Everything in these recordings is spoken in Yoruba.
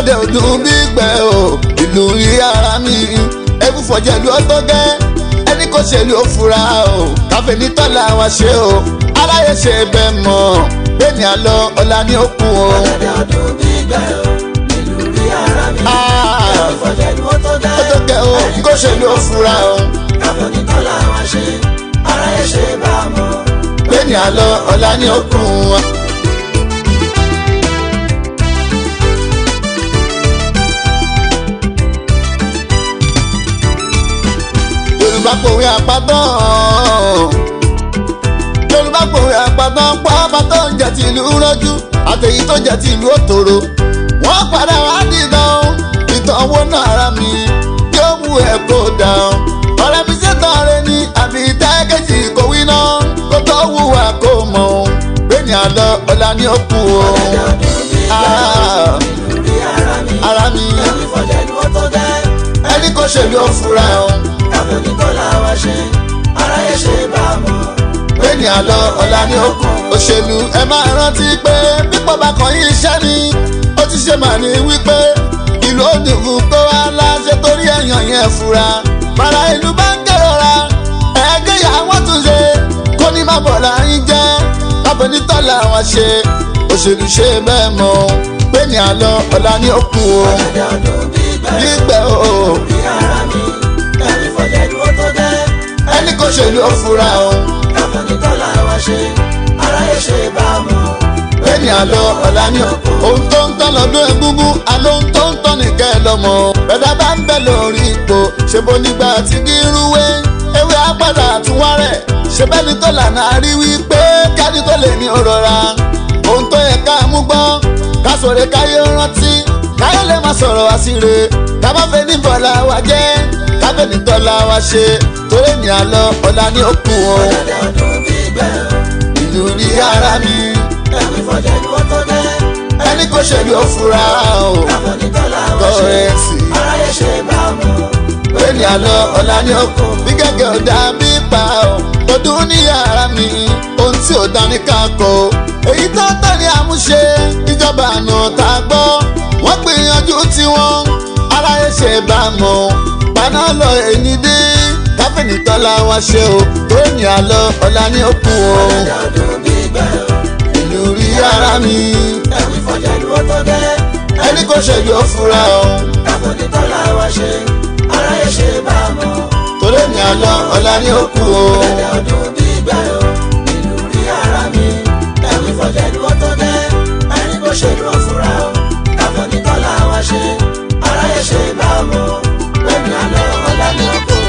ọ̀gẹ̀dẹ̀ ọdún bí gbẹ̀ o ìlú rí ara mi ewu fọ̀jẹ̀lú ọtọ́ gẹ́ ẹni kò ṣèlú ó fura o káfẹ́ ní tọ́lá wa ṣe o aráyé ṣe bẹ́ẹ̀ mọ̀ bẹ́ẹ̀ni àlọ́ ọ̀la ni ó kù o. ọ̀gẹ̀dẹ̀ ọdún bí gbẹ̀ o ìlú rí ara mi. Ah, ìfọ̀jẹ̀lú ó tó ó tó gẹ́ o kó ṣèlú ó fura o káfọ́ ní tọ́lá wa ṣe aráyé ṣe bá a mọ̀. bẹ́ẹ̀ni àlọ́ ọ̀la ni ó kù o. yorùbá pòwe àpàtàn yorùbá pòwe àpàtàn pàápà tó ń jẹ ti ìlú rọjú àtẹ̀yí tó jẹ ti ìlú òtòrò wọ́n padà wá dìdán ìtàn owó náà ara mi yóò mú ẹ̀ kó dàn ọ̀rẹ́ mi ṣètàn rẹ ní àbí tẹ́gẹ̀jì kò wí náà kó tó wúwa kó mọ̀ ọ́n bẹ́ẹ̀ni àlọ́ ọ̀la ni ó kú o ọ̀gẹ̀dẹ̀ ọdún bí gbẹ̀ Ah, o ìlú rí ara mi. ara mi ìfọ̀jẹ̀lú ó tó gẹ́ ẹni kò ṣèlú ó fura o káfọ́ ní tọ́lá wa ṣe aráyé ṣe bá a mọ̀. bẹ́ẹ̀ni àlọ́ ọ̀la ni ó kù òṣèlú ẹ máa rántí pé pípọ̀ bá kan yín iṣẹ́ ni ó ti ṣe màá ní wípé ìlú òdùnkún kó wá láṣẹ torí ẹ̀yàn yẹn fura bàrà ìlú bá ń kérora ẹ̀ẹ́dẹ́ yà wọ́n tún ṣe kó ní má bọ̀ láyín jẹ́ káfọ́ ní tọ́lá wọn ṣe òṣèlú ṣe bẹ́ẹ̀ mọ́ bẹ́ẹ̀ni àlọ́ ọ̀la ni ó kù o ọ̀gẹ̀dẹ̀ ọdún bí gbẹ̀ o gbígbẹ́ o rí ara mi. ìfọ̀jẹ̀lú ó tó gẹ́ ẹni kò ṣèlú ó fura o. káfọ́ ní tọ́lá wa ṣe aráyé ṣe bá a mọ̀. bẹ́ẹ̀ni àlọ́ ọ̀la ni ohun tó ń tán lọ́dún egúngún àlọ́ ohun tó ń tán nìkẹ́ lọ́mọ. bẹ́ẹ̀dá bá ń bẹ̀ lórí ipò ṣe bó nígbà tí kì í rúwé ewé apádà tún wá rẹ̀ ṣe bẹ́ẹ̀ni tó lànà rí wípé káàdì tó lè ní òrora. ohun tó yẹ ká mú gbọ́ ká sọ̀rọ̀ káyé rántí káyé lè má sọ̀rọ̀ wá sí re ká bá fẹ́ ní bọ̀lá wa jẹ́ ká fẹ́ ní tọ́lá wa ṣe torí ní àlọ́ ọ̀la ni ó kù o ọ̀gẹ̀dẹ̀ ọdún bí gbẹ̀ o ìlú rí ara mi ìfọ̀jẹ̀lú ó tó gẹ́ ẹni kò ṣèlú ó fura o káfọ́ ní tọ́lá wa ṣe kọ́rẹ́nsì aráyé ṣe bá a mọ̀. bẹ́ẹ̀ni àlọ́ ọ̀la ni ó kù bí gẹ́gẹ́ ò dá bí pa ọ́ ọdún ní yàrá mi ohun tí ò dání ká kọ́ èyí tó tọ́ ni àmúṣe ìjọba àná tá a gbọ́ wọ́n gbìyànjú tiwọn aráyé ṣe bá a mọ̀ paná lọ èyí dé káfíìnì tọ́lá wa ṣe o bẹ́ẹ̀ni àlọ́ ọ̀la ni ó kù o ọ̀gẹ̀dẹ̀ ọdún bí gbẹ̀ o ìlú rí yàrá mi ìfọ̀jẹ̀lú ó tó gẹ́ ẹni kò ṣèlú ó fura o. káfọ́ ní tọ́lá wa ṣe aráyé ṣe bá a mọ̀. torí ní àlọ́ ọ̀la ni ó kù o. ọ̀gẹ̀dẹ̀ ọdún bí gbẹ̀ o ìlú rí ara mi ìfọ̀jẹ̀lú ó tó gẹ́ ẹni kò ṣèlú ó fura o káfọ́ ní tọ́lá wa ṣe aráyé ṣe bá a mọ̀. bẹ́ẹ̀ni àlọ́ ọ̀la ni ó kù.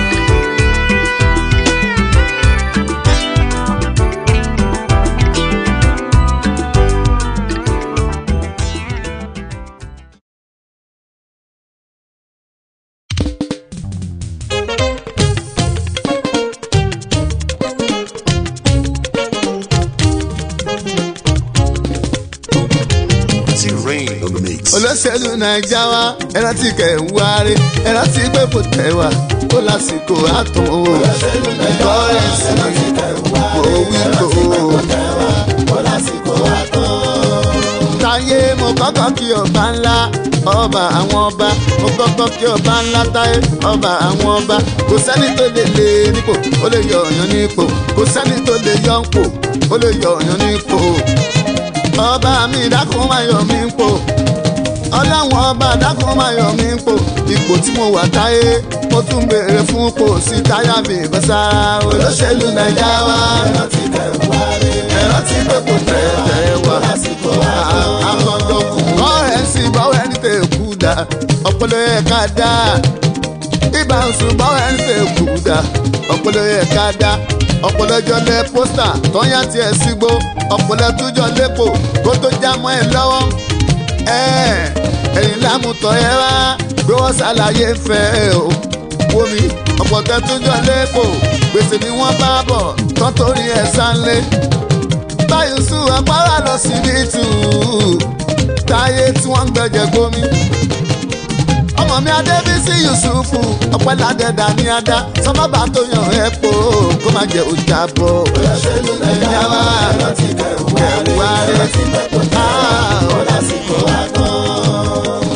T-Rain on the mix. olóṣèlú naija wa ẹran tí kẹ̀ ń wáre ẹran tí pé kò tẹ̀ wá ó lásìkò àtún o. olóṣèlú naija wa ẹran tí kẹ̀ ń wáre ẹran tí pé kò tẹ̀ wá ó lásìkò àtún. táyé mo kọ́kọ́ kí ọba ńlá ọba àwọn ọba mo kọ́kọ́ kí ọba ńlá táyé ọba àwọn ọba kò sẹ́ni tó lè lé nípò ó lè yọ ọ̀yàn nípò kò sẹ́ni tó lè yọ ńpò ó lè yọ ọ̀yàn nípò ọba mi dákun máa yọ mí ń pò ọlọ́run ọba dákun máa yọ mí ń pò ipò tí mo wà táyé mo tún béèrè fún pò sí táyà mi ìbọ̀sára olóṣèlú naija wa ẹ̀rọ ti tẹ̀ wá rí ẹ̀rọ ti pé kò tẹ̀ tẹ̀ wá lásìkò àkọ́jọ kù ọ̀rẹ́ sì bọ́wọ́ ẹni tẹ̀ kú dà ọpọlọ yẹ ká dá ibà ń sùn bọ́wọ́ ẹni tẹ̀ kú dà ọpọlọ yẹ ká dá ọpọlọ jọlẹ pósítà tọ́yà tiẹ̀ sígbó ọpọlọ tújọ lépo kó tó já mọ́ ẹ lọ́wọ́ ẹ̀yìn lámùtọ̀ ẹ wá pé wọ́n ṣàlàyé fẹ́ o wo mi ọ̀pọ̀ tẹ tújọ lépo gbèsè ni wọ́n bá bọ̀ tán torí ẹ̀ sánlé báyìí sùn àpárá lọ sí ní tù táyé tí wọ́n ń gbẹ̀jẹ̀ gómi ọmọ mi adébísí yusufu ọpẹládẹdà ní adá sọmọba tó yàn ẹ po kó má jẹ ọjà bọ. olóṣèlú nàìjíríà wà kẹwàá rẹ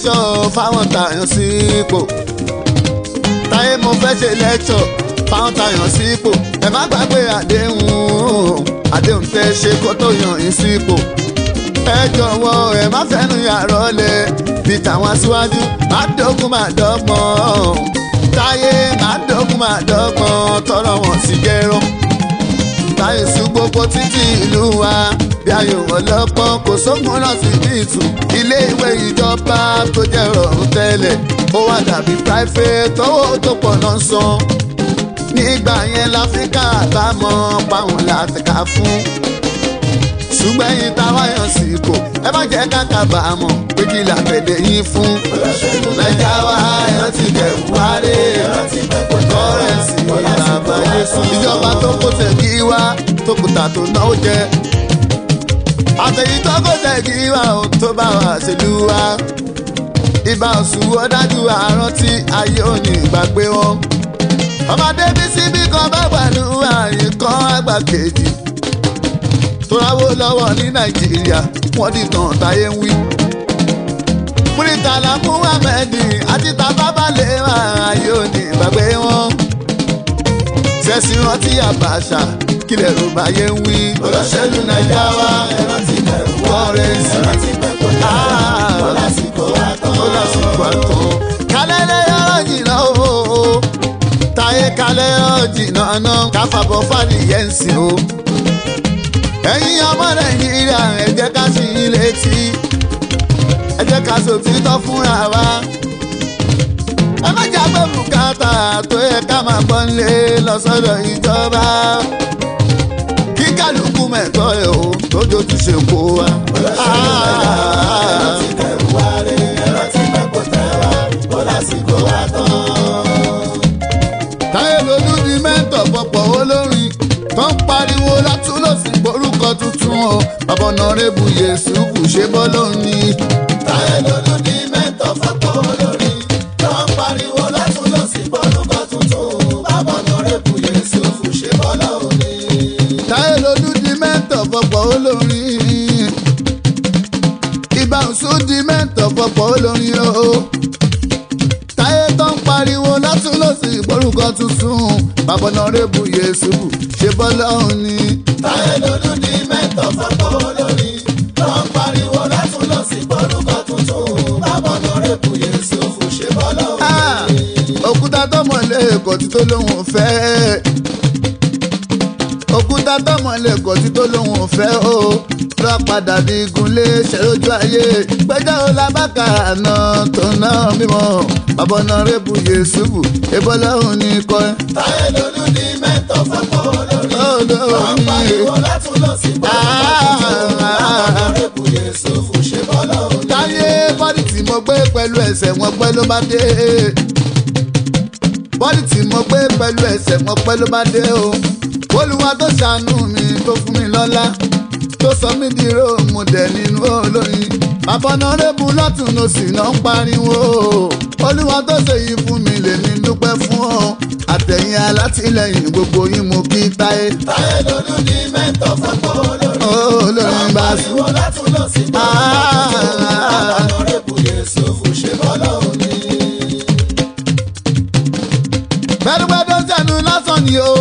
lẹ́kṣọ̀ fáwọn tààyàn sípò táyé mo fẹ́ ṣe lẹ́kṣọ̀ fáwọn tààyàn sípò ẹ má gbàgbé àdéhùn àdéhùn tẹ́ ṣe kó tó yàn yín sípò ẹ jọ̀wọ́ ẹ má fẹ́nu yàrá ọ̀lẹ̀ bíi tàwọn aṣíwájú má dógún má dọ́gbọ́n táyé má dógún má dọ́gbọ́n tọrọ wọn sì jẹ́rọ táyé sí gbogbo títí ìlú wa bí ayò ọlọ́pọ́n kò sógun náà sí ní ìtù ilé ìwé ìjọba tó jẹ́ rọrùn tẹ́lẹ̀ ó wá dàbí private owó tó pọ̀ náà san nígbà yẹn láfíríkà bá mọ páwọn láti kà fún ṣùgbọ́n yín táwa yàn sí ipò ẹ má jẹ́ káka bá a mọ̀ pé kí la fẹ̀dẹ̀ yín fún. nàìjà wa ẹ̀rọ ti bẹ̀ wálé kọ́rẹ́ǹsì ìlànà yéṣu. ìjọba tó kó tẹ̀gí wá tó kùtà tó náwó jẹ. àtẹ̀yìn tó kó tẹ̀gí wá ò tó bá wa ṣèlú wa. ibà òṣù ọ̀dájú àárọ̀ tí ayé ò ní ìgbàgbé wọn. ọmọdé bí síbí kan bá pẹ̀lú àyè kan àgbà kejì tóráwó lọ́wọ́ ní nàìjíríà wọ́n di tàn táyé ń wí. múrítàlá muhammed àti tábàbálẹ̀ ayé òní ìgbàgbé wọn. sẹ́sì rántí àbàṣà kílẹ̀ ló máa yé ń wí. olóṣèlú nàìjà wa ẹ̀rọ ti bẹ̀rù wá kọ́rẹ́nsì ẹ̀rọ ti bẹ̀rù wá ó lásìkò wá tán. ó lásìkò àtọ̀. kálẹ̀ lè yọ̀rọ̀ jìnnà o táyé kálẹ̀ yọ̀rọ̀ jìnnà náà káfàbọ̀ fàlì yẹn ń sìn o ẹ̀yin ọmọ nàìjíríà ẹ jẹ́ ká sí i létí ẹ jẹ́ ká sòtítọ́ fúnra wa ẹ má jà pé bùkátà tó yẹ ká máa gbọ́ nílé lọ́sọ̀dọ̀ ìjọba kí kálukú mẹ́tọ́ ẹ̀ o tó dojú ṣe kó wa. ẹ̀rọ ti bẹ̀rù wá rè ẹ̀rọ ti bẹ̀rù tẹ̀ wá ó lásìkò wá tán. táyé lolú di mẹ́ńtọ̀ fọ̀pọ̀ olórin tó ń pariwo látúlọ̀sí orúkọ tuntun o bàbá ọ̀nàrẹ́bù yẹ̀sùfù ṣe bọ́ lónìí. táyé lolú ní mẹ́tọ̀ fọ́pọ̀ olórí tó ń pariwo látún lọ sí bọ́lúkọ tuntun bàbá ọ̀nàrẹ́bù Yẹ̀sùfù ṣe bọ́lá òní. táyé lolú di mẹ́ńtọ̀ fọ̀pọ̀ olórin ibà òsù di mẹ́ńtọ̀ fọ̀pọ̀ olórin o táyé tó ń pariwo látúlọ̀sí orúkọ tuntun bàbá ọ̀nàrẹ́bù yẹ̀sùfù ṣe bọ́ lónìí. táyé lolú ní mẹ́tọ̀ fọ́pọ̀ olórí tó ń pariwo látún lọ sí bọ́lúkọ tuntun bàbá ọ̀nàrẹ́bù Yẹ̀sùfù ṣe bọ́lá Ah, òní. òkúta tọmọlé ẹkọ tí tó lóun fẹ́ òkúta tọmọlé ẹkọ tí tó lóun fẹ́ o lọ padà di igunlé ṣẹlójú ayé gbẹjọ olábàkà àná tó ná mímọ bàbá náà rẹbù yẹsùbù ebọlọrun ní kọ táyé lolú ní mẹ́tọ̀ fọ́pọ̀ olórí tó ń olórí pariwo látún lọ sí bọ́lúkọ tuntun bàbá ọ̀nàrẹ́bù Yẹ̀sùfù ṣe bọ́lá òní. táyé bọ́dì tí mo gbé pẹ̀lú ẹsẹ̀ wọn pẹ́ ló bá dé bọ́dì tí mo gbé pẹ̀lú ẹsẹ̀ wọn pẹ́ ló bá dé o olúwa tó ṣàánú mi tó fún mi lọ́lá tó sọ mí di róòmù dẹ̀ nínú olóyin àbọ̀nàrẹ́bù lọ́tún ló sì náà ń pariwo olúwa tó ṣèyí fún mi lèmi dúpẹ́ fún ọ àtẹ̀yìn alátìlẹyìn gbogbo yín mo kí táyé táyé lolú ní mẹ́tọ̀ fọ́pọ̀ olórí. olórin bá sùn. Pariwo látún lọ sí Ọ̀nàrẹ́bù Yẹ̀sùfù ṣe bọ́lá òní. gbẹdúgbẹdú sẹnu lásán ni o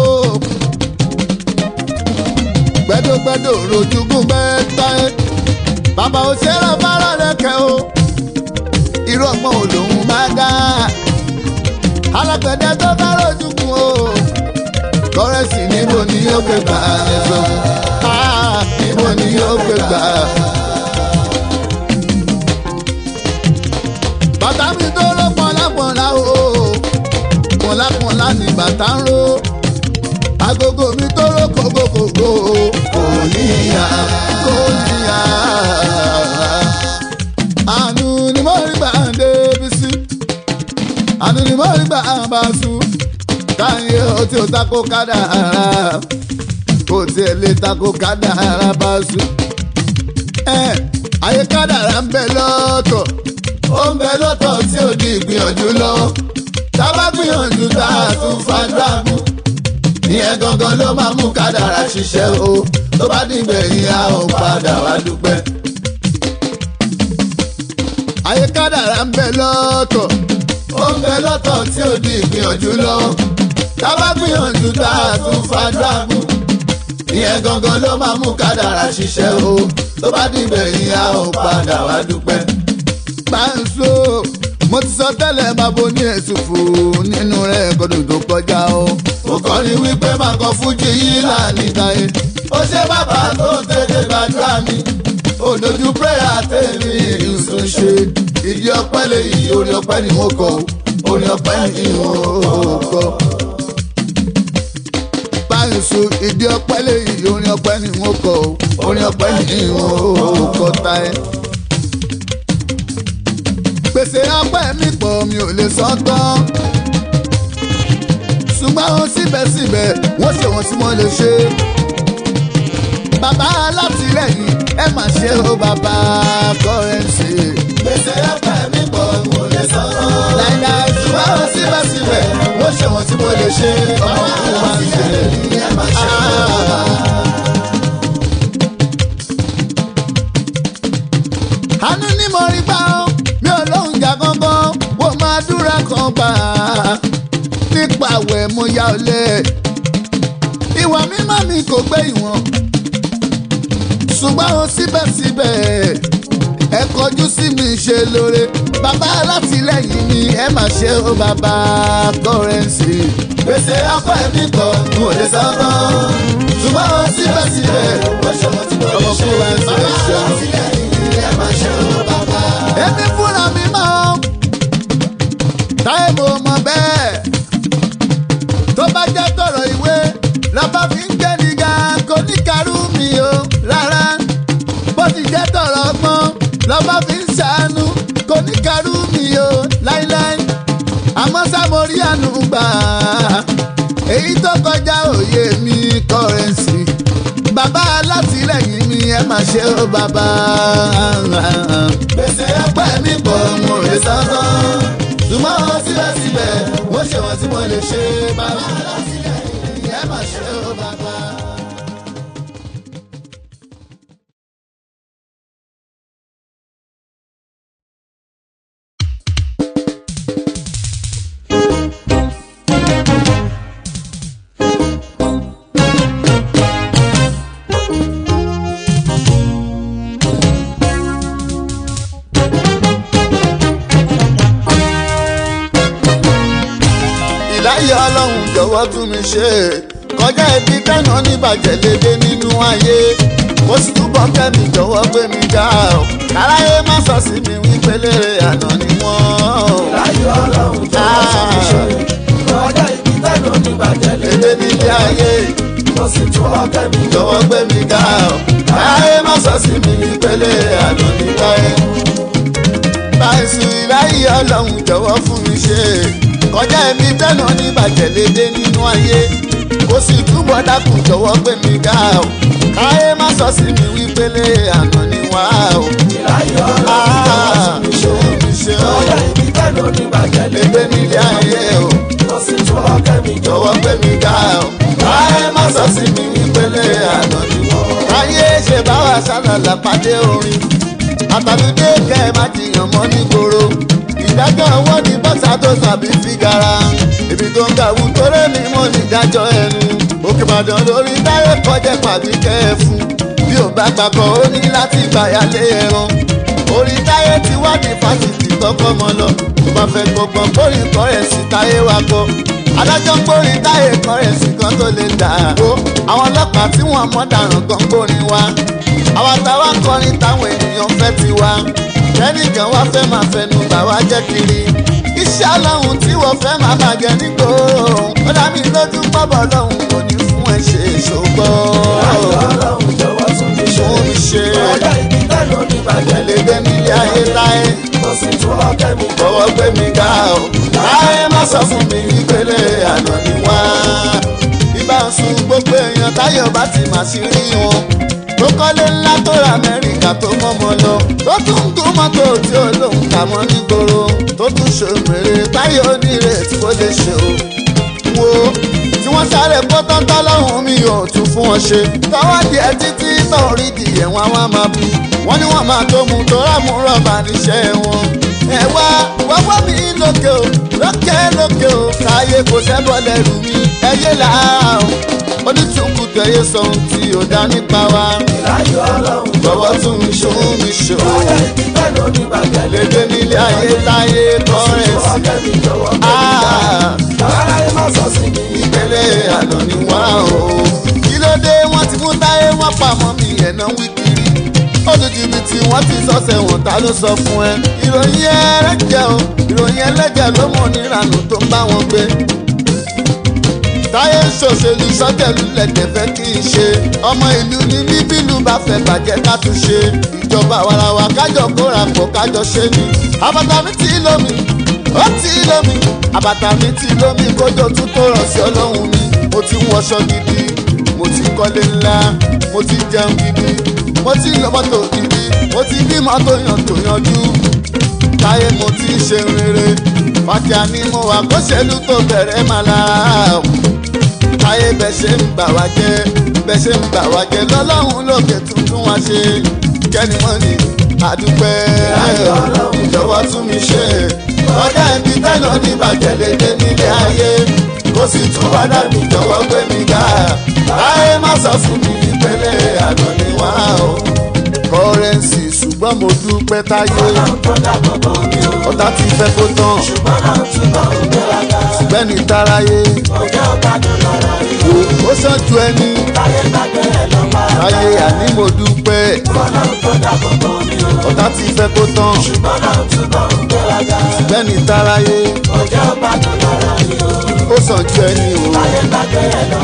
gbẹdúgbẹdú rojúgún gbẹta ẹ bàbá òṣèré fara lẹkẹ o irú ọgbọ́n olóhùn máa dá alágbẹ̀dẹ tó bá rojúgún o kọrẹsì níbo ni yóò gbé gbà ẹ sọ Ah, níbo ni yóò gbé gbà. bàtà mi tó rọ pọnlápọnlá o pọnlápọnlá ni bàtà ń ro agogo mi tó rọ kókókókó kò níyà kò níyà. àánú ni mo rí gbà ń débi sí àánú ni mo rí gbà ń bá sùn káyé o tí o tako kádàrá kò tiẹ̀ lè tako kádàrá bá sùn. ẹ ayé kádàrá ń bẹ lọ́tọ̀ ó ń bẹ lọ́tọ̀ tí ò di ìgbìyànjú lọ. tá a bá gbìyànjú tá a tún fàdúrà mú. ìyẹn gangan ló máa mú kádàrá ṣiṣẹ́ o tó bá dìgbẹ̀yìn a ò padà wá dúpẹ́. ayé kádàrá ń bẹ lọ́tọ̀ ó ń bẹ lọ́tọ̀ tí ò di ìgbìyànjú lọ́wọ́ tá bá gbìyànjú tá a tún fàdúrà mú ìyẹn gangan ló máa mú kádàrá ṣiṣẹ́ o tó bá dìbẹ̀ yìí a ò padà wá dúpẹ́. Báńsó mo ti sọ tẹ́lẹ̀ máa bo ní èsùn fún nínú rẹ̀ kọ́dún tó kọjá o. mo kọ́ ni wípé máa kọ fújì yìí láàánú táyé. ó ṣe bàbá tó tètè gbàdúrà mi. òdòdó pírẹ́yà tèmi ìsún ṣe. ìdí ọpẹ́ lè yí orí ọpẹ́ ni mo kọ orí ọpẹ́ ni mo kọ báyìísù ìdí ọpẹ́ lẹ́yìn orin ọpẹ́ ni wọ́n kọ orin ọpẹ́ ni wọ́n kọ ta ẹ. gbèsè ọpẹ́ mi pọ̀ mi ò lè sọ tán. ṣùgbọ́n ohun síbẹ̀síbẹ̀ wọ́n ṣe wọ́n tí wọ́n lè ṣe. bàbá alátìlẹ́yìn ẹ má ṣe o bàbá kọ́rẹ́ǹsì. gbèsè ọpẹ́ mi pọ̀ mi ò lè sọ tán. láìláì ṣùgbọ́n ohun síbẹ̀síbẹ̀ wọ́n ṣe wọ́n tí wọ́n lè ṣe. ọmọ ìlú wa ń ṣe àánú ní mo rí gbà ó mi ò lóhùn jà gangan wò máa dúrà kan gbà á nípa àwẹ̀ mo yá ọ lẹ̀ ìwà mímọ́ mi kò gbé ìwọ̀n ṣùgbọ́n ó síbẹ̀síbẹ̀ ẹ kọjú sí mi ṣe lóore bàbá alátìlẹ́yìn mi ẹ má ṣe ó bàbá kọrẹ́ǹsì. gbèsè ọpẹ́ mi kọ n ò lè sọ́tàn ṣùgbọ́n ó síbẹ̀síbẹ̀ ó ṣòwò tí mo lè ṣe bàbá alátìlẹ́yìn mi ẹ má ṣe ó bàbá. èmi fúnra mi mọ́ táyé mo mọ̀ bẹ́ẹ̀ tó bá jẹ́ tọ̀rọ̀ ìwé lọ́ba fi ń gbé nígà kò ní karú mi o rárá bó ti jẹ́ tọ̀rọ̀ ọgbọ́n lọ́ba fi ń ṣàánú kò ní karú mi o láíláí àmọ́ sámorí àánú gbà èyí tó kọjá òye mi kọrẹ́nsì bàbá alátìlẹ́yìn mi ẹ má ṣe ó bàbá. gbèsè ọpẹ́ mi pọ̀ mo lè sọ́tàn ṣùgbọ́n wọn síbẹ̀síbẹ̀ wọ́n ṣe wọ́n tí mo lè ṣe bàbá alátìlẹ́yìn mi ẹ má ṣe ó bàbá. ìláyé ọlọ́run jọ̀wọ́ tún mi ṣe kọjá ibi tẹ́nà níbàjẹ́ lédè nínú ayé kó sì túbọ̀ kẹ́mi jọ̀wọ́ gbé mi ga ọ́ káráyé má sọ sí mi wípé lérè àná ni wọ́n. láyé ọlọ́run jọ̀wọ́ sọ mi ṣe kọjá ibi tẹ́nu oníbàjẹ́ lédè nílé ayé kó sì túbọ̀ kẹ́mi jọ̀wọ́ gbé mi ga ọ́ káráyé má sọ sí mi wípé lérè àná ni wọ́n. báyìí ìláyé ọlọ́run jọ̀wọ́ fún mi ṣe kọjá ẹ̀mí tẹ́nà oníbàjẹ́ lédè nínú ayé kó sì túbọ̀ dákun jọ̀wọ́ gbé mi ga ọ́ káyé má sọ sí mi wípé lé àná ni wá o. láyé ọlọ́run jọ̀wọ́ sọ mi ṣe mi ṣe o kọjá ibi tẹ́nu oníbàjẹ́ lédè nílé ayé o kó sì túbọ̀ kẹ́mi jọ̀wọ́ gbé mi ga ọ́ káyé má sọ sí mi wípé lé àná ni wá o. káyé ṣe bá wa sálàlà pàdé orin àtàlùdé kẹ́ ẹ má jiyàn mọ́ nígboro ìdájọ́ ọwọ́ ní bọ́sà tó sàbí fígara ibi tó ń gàwú torí mi mọ́ nídájọ́ ẹnu òkè ìbàdàn lórí táyé kọjá pàbí kẹ́ẹ̀fún bí ò bá gbàgbọ́ ó ní láti gbàyàlé ẹran orí táyé ti wá ní fásitì tọkọ mọ lọ tó bá fẹ́ gbọgbọ́n bórí kọ́rẹ́ǹsì táyé wa kọ́ adájọ́ gbórí táyé kọ́rẹ́ǹsì kan tó lè dà ó àwọn ọlọ́pàá tí wọ́n mọ̀ dàrán gan gbórin wa àwọn táwa ń kọrin táwọn ènìyàn fẹ́ ti wá kẹ́nìkan wá fẹ́ máa fẹnu bà wá jẹ́ kiri iṣẹ́ ọlọ́run tí wọ́n fẹ́ máa bàjẹ́ nígboro ó dá mi lójú pọ́bọ̀ lọ́hùn kò ní fún ẹ ṣe ṣògbọ́. láyé ọlọ́run jọ̀wọ́ tún mi ṣe fún mi ṣe kọjá ibi tẹ́nu oníbàjẹ́ ẹlẹ́dẹ́ nílé ayé láyé kó sì túbọ̀ kẹ́mi fọwọ́ gbé mi ga ọ́ láyé má sọ fún mi ìpele àná ni wá. ibà ń sun gbogbo èèyàn táyọ̀ bá ti mà sí rí wọn tó kọ́lé ńlá tó ra amẹ́ríkà tó mọ́mọ́ lọ tó tún ń gún mọ́tò tí ó lóun kà mọ́ nígboro tó tún ṣòmèrè táyọ̀ onírè tí ó lè ṣe o. wo tí wọ́n sáré kó tọ́ntọ́ lọ́hùn mi ò tún fún wọn ṣe tọ́wọ́ díẹ̀ títí tọ́ orí dìyẹ̀ wọn wá máa bú wọ́n ní wọ́n máa tó mu tó rámú rọ́bà níṣẹ́ wọn. ẹ wá wọ́wọ́ mi lókè o lókè lókè o káyé kò sẹ́bọ̀ lẹ́rù mi ẹyẹ là á o onítùkù tẹ̀yẹ sọ ohun tí ò dá nípa wa. láyọ̀ ọlọ́run jọ̀wọ́ tún mi ṣó mi ṣó. ọjà ìpínlẹ̀ lóní bàjẹ́ lédè nílé ayé táyé kọ́rẹ́sì. ọ̀gá mi jọ̀wọ́ Ah, ara ẹ má sọ sí mi. ìpele àná ni wọ́n o. kí ló dé wọ́n ti mú táyé wọ́n pamọ́ mi ẹ̀nà wí kiri. ó tún jìbìtì wọ́n ti sọ́sẹ̀ wọ̀n ta ló sọ fún ẹ. ìròyìn ẹlẹ́jẹ̀ o ìròyìn ẹlẹ́jẹ̀ ló mọ̀ níranù tó ń bá wọn gbé. táyé ń ṣòṣèlú sọ́tẹ̀lú lẹ̀dẹ̀ fẹ́ kí n ṣe. ọmọ ìlú ni mí bílù bá fẹ́ bàjẹ́ ká tún ṣe. ìjọba wàràwà kájọ kóra pọ̀ kájọ ṣe ni. àbàtà mi ti lómi ó ti lómi àbàtà mi ti lómi kójó tún tó rọ̀ sí ọlọ́run mi. mo ti ń wọṣọ gidi mo ti kọ́lé ńlá mo ti jẹun gidi mo ti lọ mọ́tò gidi mo ti bímọ tó yàn tó yanjú táyé mo ti ń ṣe rere fàkíà ni mo wà kó ṣèlú tó bẹ̀rẹ̀ máa lára táyé bẹ́ẹ̀ ṣe ń bà wá jẹ́ bẹ́ẹ̀ ṣe ń bà wá jẹ́ lọ́lọ́run lókè tuntun wá ṣe kẹ́ni mọ́ ni àdúpẹ́ ìjọwọ́ tún mi ṣe ọjà ibi tẹ́lọ̀ ní bàjẹ́ lédè nílé ayé kó sì tún wá dàbí jọ̀wọ́ gbé mi ga láyé má sọ fún mi ìpele àná ni wá o kọ́rẹ́nsì ṣùgbọ́n mo dúpẹ́ táyé ọ̀tá ti fẹ́ kó tán ṣùgbọ́n ní táráyé ó sàn ju ẹni táyé àní mo dúpẹ́ ọ̀tá ti fẹ́ kó tán ṣùgbọ́n ní táráyé ó sàn ju ẹni o.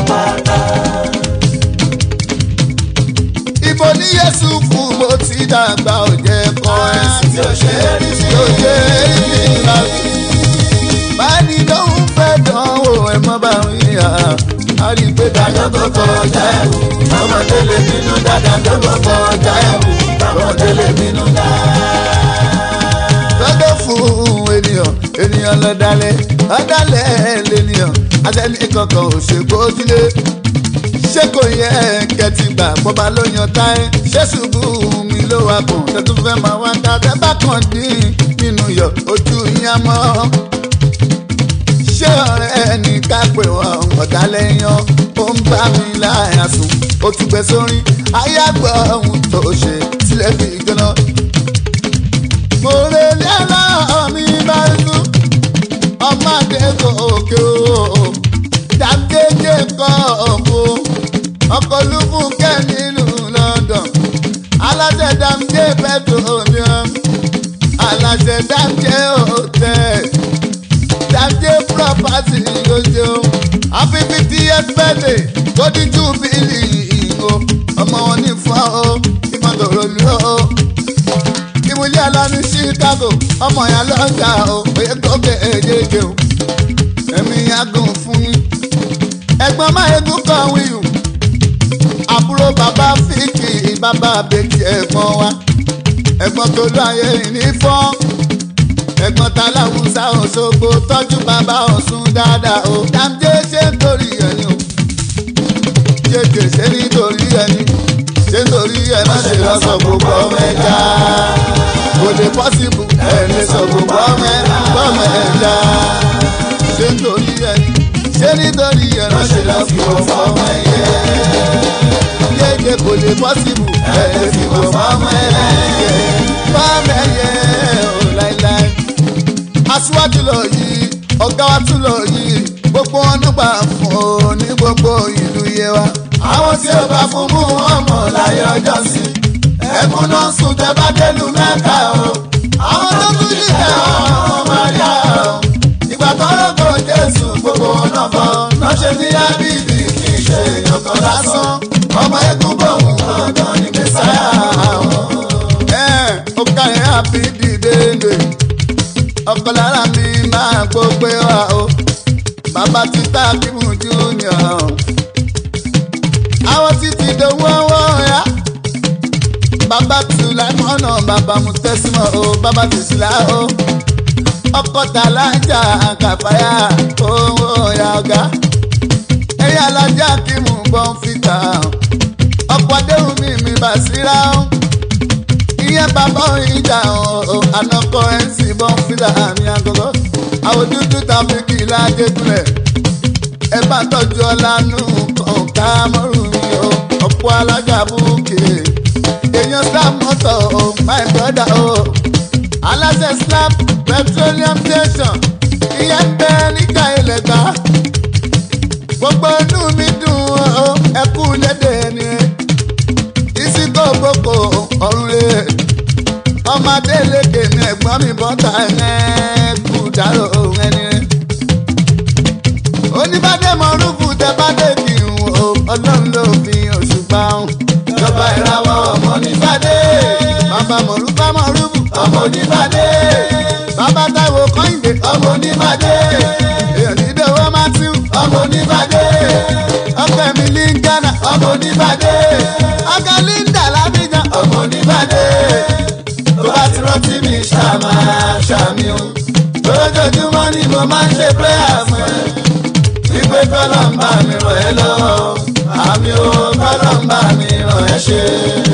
ibo ní yéṣu fún mo ti dàgbà ò jẹ́ kọ́rẹ́nsì tí ó ṣe é rí sí tí ó ṣe é rí nígbà báyìí lóhùn fẹ́ dánwò ẹ̀ mọ́ bá ń yà á rí i pé dájọ́ tó kọjá ẹ̀wù ọmọdé lè bínú dáadáa tó kọ́ kọjá ẹ̀wù ọmọdé lè bínú dáadáa. lọ́dọ̀ fún ènìyàn ènìyàn lọ́dálẹ̀ ọ̀dálẹ̀ lènìyàn àtẹni kankan ò ṣe gbójúlé ṣé kò yẹ kẹtì gbà bọ́ba ló yan táyé ṣé ṣubú mi ló wà kàn tẹ́tù fẹ́ máa wá ká tẹ́ bá kàn dín nínú yọ ojú yẹn mọ́ ṣé ọ̀rẹ́ ní ká pè wọ́n ọ̀dálẹ̀ yan ó ń bá mi láyà sùn ó tún gbé sórí ayágbọ́ ohun tó ṣe sílẹ̀ fi gbóná. mo lè ní aláwọ̀ mi bá ń lù ọmọdé gòkè o dàgéjé kọ́ ọ̀bọ ọkọ̀ lùfún kẹ́ nílùú London aláṣẹ dàmjé petroleum aláṣẹ dàmjé hotel dàmjé property lójó happy fiftieth birthday golden jubilee ìgò ọmọ wọn ní fún ọ ìmọ̀tòrò lù ọ ìmúlẹ̀ àlá ní Chicago ọmọ yẹn lọ́jà o òye gòkè èjèèjì o ẹ̀mí yàgùn fún mi ẹ̀gbọ́n máyégún kan wíyù àbúrò bàbá fíkì bàbá bèjì ẹ̀gbọ́n wa ẹ̀gbọ́n tó láyé ní fọ́n ẹ̀gbọ́n ta láwùsá Òṣogbo tọ́jú bàbá Ọ̀ṣun dáadáa o dáńdé ṣe nítorí ẹni o jẹjẹ ṣe nítorí ẹni ṣe nítorí ẹ má ṣe lọ sọ gbogbo ọmọ ẹja kò lè pọ́sibù ẹ lè sọ gbogbo ọmọ ẹja ṣe nítorí ẹni ṣe nítorí ẹ má ṣe lọ fi ọmọ ọmọ ẹyẹ jẹjẹ kò lè pọ́sibù ẹ lè fi ọmọ ọmọ ẹyẹ ọmọ ẹyẹ ò láíláí aṣíwájú lọ yìí ọ̀gá wa tún lọ yìí gbogbo wọn nígbà fún ọ ní gbogbo ìlú yẹ wa. àwọn tí ó bá fún mú wọn mọ̀ láyé ọjọ́ sí ẹkún náà sùn tẹ bá délùú mẹ́ta o. àwọn tó tún nílẹ̀ ọmọ Maria o. ìgbà tọrọ kò Jésù gbogbo wọn náà fọ náà ṣe ní ábíbí kì í ṣe èèyàn kan lásán ọmọ ẹkún bọ̀ wọn dandan ní mẹ́sàáyà wọn. ẹ ó ká ẹ àbí dìde lè ọkọ lára mi máa gbógbé wa o bàbá ti tá kímù junior àwọn títí dòwú ọwọ́ ya bàbá tù láìmọ́nà bàbá mu tẹ́símọ̀ o bàbá ti sílá o ọkọ̀ tàlájà kàfáyà owó ya ọ̀gá ẹ̀yà alájà kímù bọ́n fìtà ọkọ̀ adéhùn mi mi bà síra o èèyàn bàbá ìjà ọ̀ ànàkọ ẹ̀ ń sì bọ́n fílà àmì àgọ́gọ́ àwọn dúdú tàbí kì í lájẹ́ gúnlẹ̀ ẹ bá tọ́jú ọlánú kọ̀ọ̀ká mọ́rùn mi o ọ̀pọ̀ alága búkè èèyàn slap mọ́tò o my brother o aláṣẹ slap petroleum station ìyẹn ń bẹ níjà ilẹ̀ gbà gbogbo inú mi dùn o ẹ kú lédè ni ìsìnkò gbogbo ọ̀run rẹ̀ ọmọdé lékè ní ẹ̀gbọ́n mi bọ́tà ẹ̀ kú dárò ẹni rẹ̀ oníbàdé mọ̀rúfù tẹ bá dé kí n wò ọlọ́run ló fi òṣùpá hàn. ìjọba ìràwọ̀ ọmọ oníbàdé bàbá mọ̀rúfà mọ̀rúfù ọmọ oníbàdé bàbá táìwò kọ́hìndé ọmọ oníbàdé èèyàn dídòwò matthew ọmọ oníbàdé ọkọ mi ní ghana ọmọ oníbàdé ọkọ linda lábíjan ọmọ oníbàdé tó bá ti rántí mi ṣàmà ṣàmì o lójoojúmọ́ ni mo máa ń ṣe prayer fún ẹ wípé kọ́lọ́ ń bá mi ràn ẹ́ lọ́wọ́ àmì o kọ́lọ́ ń bá mi ràn ẹ́ ṣe.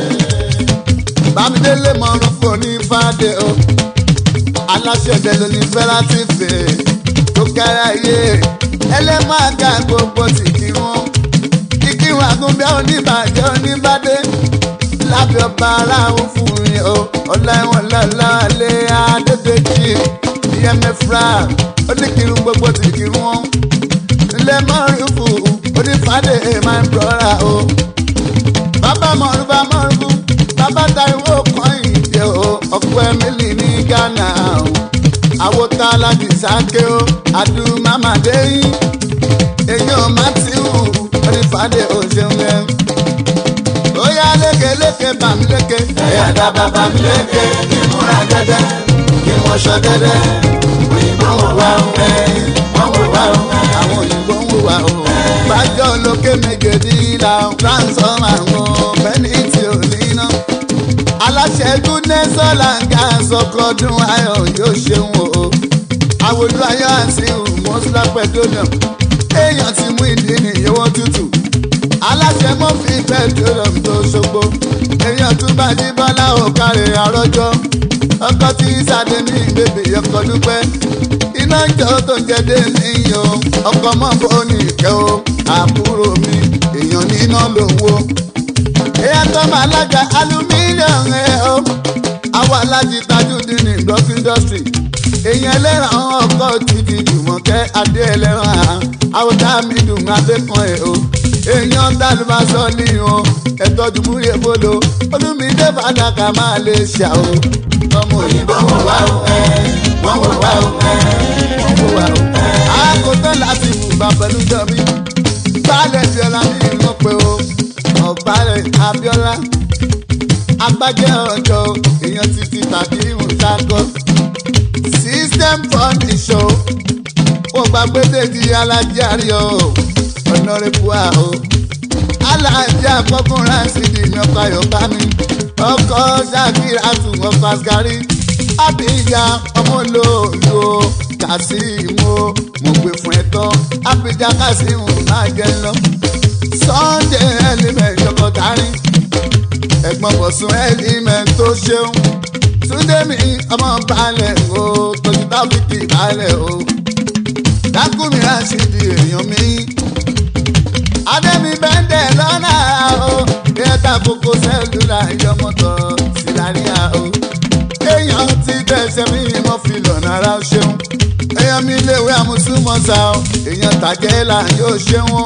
bámidélé mọ̀rún fún ní fàdé o aláṣẹ ìdẹ́lu ní fẹ́rátìfì tó kẹ́rẹ́ ayé ẹlẹ́màgà gbogbo ti kí wọn kíkí wọn àgúnbẹ́ oníbàjẹ́ oníbàdé lábẹ́ ọba aráhùn fún mi o ọláìwọ̀n lọ́lá lé adébẹ́jì ìyẹn mẹ́fra ó ní kí n gbogbo ti kí wọn ilé mọ́rùfù onífàdé my brother o. bàbá mọ̀rùfà mọ̀rùfù bàbá Táíwò Kọ́hìndé o ọ̀pọ̀ ẹ̀mílì ní Ghana o. àwòtá alájì sáké o àdùmámàdé yín èyàn Mátíù onífàdé o ṣeun yẹn. ó yá lékeléke bàmí léke. ẹ̀yà dábàá bàmí léke kí n múra dẹ́dẹ́ kí n wọṣọ dẹ́dẹ́ òyìnbó wò wá ń bẹ́ wọ́n wò wá ń bẹ́ àwọn òyìnbó ń wò wá o. bájọ́ lókè méje dídá ransom àwọn bẹ́ẹ̀ni tí ò ní ná. aláṣẹ goodness ọ̀làǹgà sọkọdún ayọ̀ yóò ṣeun o. àwòlú ayọ̀ àti mọ́sílá petroleum èèyàn ti mú ìdí nìyẹwọ́ tútù. aláṣẹ mọ́fì petroleum tó ṣogbo èèyàn tún bá jí bọ́lá òkàrè àrọ́jọ́ ọkọ tí sáde ní bèbè ọkọ dúpẹ́ iná jọ tó ń jẹdé níyì o ọkọ mọ fóònù ìkẹ́ o àbúrò mi èèyàn níná lówó. èèyàn tó máa lága alumílíọ̀nù ẹ̀ o àwọn alájí tajúdín ní block industry èèyàn ẹlẹ́ran ọkọ̀ títí jùmọ̀kẹ́ adé ẹlẹ́ran àá àwọn dáàmì dùn adékan ẹ̀ o èèyàn dálùbásọ ní o ẹ̀tọ́jú múrí ebolo olùmídé fàdákà máa lè ṣà o ọmọ òyìnbó wò wá o ẹ wọ́n wò wá o ẹ wọ́n wò wá o ẹ. àkótán láti fùgbà pẹ̀lú jọ̀bí baálẹ̀ bíọ́lá ní ìlú pé o ọ̀bálẹ̀ abíọ́lá agbájẹ́ ọjọ́ èèyàn títí tàbí ìhùnsákọ́ system furniture ó gbàgbé dèjì alájáre o ọ̀nàrẹ́bù àhó alájà kọkùnrin àṣìdì ní ọkọ̀ ayọ̀ká mi ọkọ̀ ṣàkíyà tún ọkọ̀ àṣkárí àbíyá ọmọlòlò kàṣíìmù mo gbé fún ẹ tán àbíjà kàṣíìmù máa jẹ lọ sunday element ọkọ̀ tání ẹ̀gbọ́n bọ̀sùn element tó ṣeun túndé mi ọmọ balẹ̀ o tójú tábìkì balẹ̀ o dákúmi àṣìdì èèyàn mi adẹ́mi bẹ́ńdẹ̀ lọ́nà o kẹta kókó sẹ́lúlà yọmọtọ̀ síláríà o èèyàn ti tẹ̀sẹ̀ mi mọ́ fi lọ́nà ara ṣeun èèyàn mi léwé àmúṣúmọ́sá o èèyàn tàjẹ́ là yóò ṣeun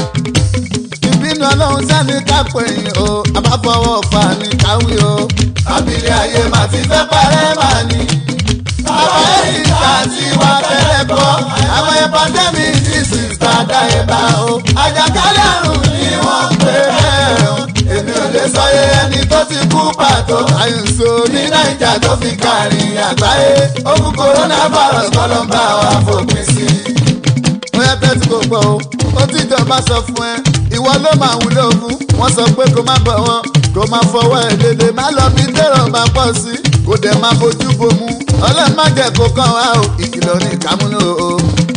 ìbínú ọlọ́run sẹ́ni kápẹ́ yìí o àbáfọwọ́ fà ní káwí o abilé ayé màá ti fẹ́ parẹ́ màá ní bàbá ẹ̀yìn tá a ti wá fẹ́rẹ̀ bọ́ àwọn ẹ̀ pandemic disease tá a dá ẹ̀ bá o àjàkálẹ̀ àrùn ni wọ́n pè é o èmi ò lè sọ iye ẹni tó ti kú pàtó àyùnso ní nàìjà tó fi kárin àgbáyé ogun coronavirus kọ́ ló ń bá wa fòpin sí i bóyá tẹ́tí kò gbọ́ o ó ti jọba sọ fún ẹ ìwọ ló máa wúlò fún wọn sọ pé kó má bọ̀ wọn kó má fọwọ́ ẹ̀ lédè má lọ bí tẹ̀rọ̀ bá pọ̀ sí kó dẹ̀ má bójú bomú ọlọ́run má jẹ́ kó kàn wá o ìkìlọ̀ ní ìkámúlò o.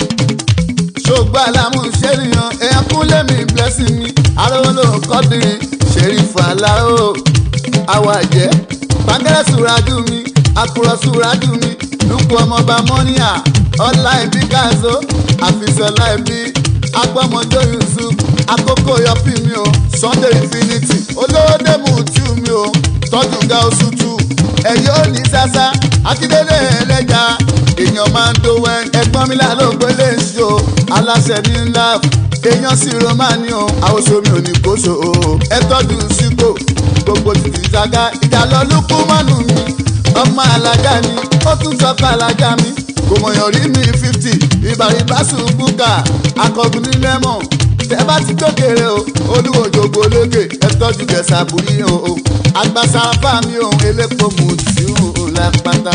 ṣògbọ́n àlámù ṣèlìyàn èèyàn kún lẹ́mí blessing mi arówó ló kọ́dìrín ṣèrí fàlà o àwọ̀ àjẹ́ pàǹkẹ́rẹ́ sùràjù mi àkùrọ̀ sùràjù mi lùkù ọmọọba mọ́níà ọlá ìbí gáàzó àfisọ́lá ìbí agbọ́mọdé yusuf àkókò yọpí mi o sunday infinity olówódé mùtú mi o tọ́jú ga oṣù tù ẹ̀yọ́ ní sásá akíndélé ẹlẹ́jà èèyàn máa ń dówó ẹgbọ́n mi lálọ́ gbélé ṣó aláṣẹ ní ńlá èèyàn sì romani o àwòṣe mi ò ní kóso o ẹ tọ́jú sípò gbogbo títí ṣáká ìjà lọ lókù mọ́nù mi ọmọ alájà ni ó tún sọ pé alájà mi kò mọ̀yàn rí mi fifty ìbàrìbá ṣùgbùkà akọgun ní lẹ́mọ̀ tẹ́ bá ti tókèrè o olúwo jògbó lókè ẹ tọ́jú gẹ̀ẹ́sà bùrí o o àgbàsáfà mi ò elépo mú tí ò lápáta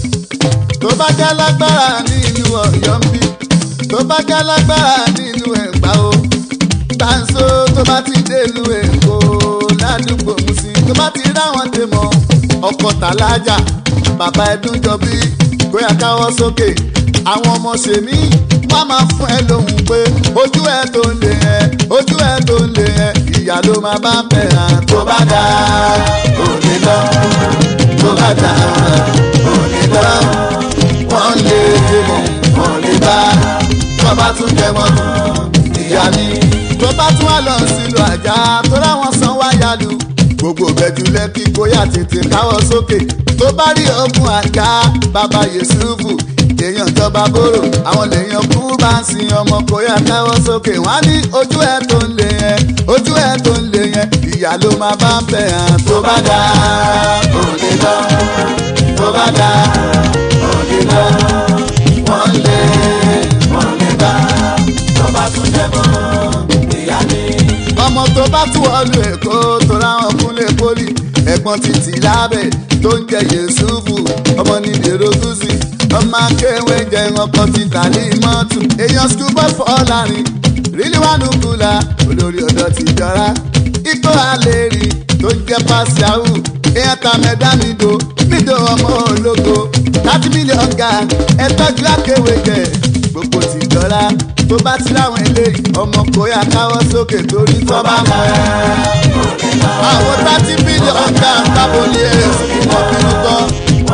tó bá já lágbára ní ìlú ọ̀yọ́ ń bí tó bá já lágbára ní ìlú ẹ̀gbá o gbàǹso tó bá ti dé ìlú èkó ládùúgbò musi tó bá ti ráwọn tè mọ́ ọkọ̀ tàlájà bàbá ẹdún jọ bí kóyà káwọ́ sókè àwọn ọmọ ṣèmí wọ́n máa fún ẹ lóhùn pé ojú ẹ tó ń lè ẹ ojú ẹ tó ń lè ẹ ìyá ló máa bá bẹ̀ hàn tó bá dá òní lọ tó bá dá òní lọ wọ́n lè dé mọ́ wọ́n lè bá wọ́n bá tún jẹ mọ́ ìyá ni tó bá tún wà lọ sílùú àjà tó láwọn san wáyà lù gbogbo bẹ́jú lẹ́kí kóyà tètè káwọ́ sókè tó bá rí ogun àjà bàbá yẹsùfù èèyàn jọba bóró àwọn lèèyàn kú bá ń sin ọmọ kóyà káwọ́ sókè wọ́n á ní ojú ẹ̀ tó ń lè yẹn ojú ẹ̀ tó ń lè yẹn ìyá ló máa bá ń bẹ̀ hàn tó bá dá òde lọ tó bá dá òde lọ wọ́n lè wọ́n lè bá tó bá tún jẹ́ mọ́ ìyá ni ọmọ tó bá tún ọlù èkó tó ráwọn kúnlé pólì ẹ̀gbọ́n títí lábẹ́ tó ń jẹ yẹ̀sùfù ọmọ ní dèrò gúúsì ọmọ akéwé jẹ ọkọ títà ní mọ́tò èèyàn skúbọ̀ fọ́ lárin rílí wà nùkúlà olórí ọ̀dọ́ ti jọra ikó àlèrè tó ń jẹ pàṣẹwù èèyàn ta mẹ́dá nídò nídò ọmọ ológo láti mílíọ̀n ga ẹ tọ́jú akéwé jẹ gbogbo ti jọra tó bá ti láwọn eléyìí ọmọ kóyà káwọ́ sókè torí tó bá mọ̀ ẹ́. àwọn thirty billion ga tábò ní èsì ìmọ̀ bínú tán.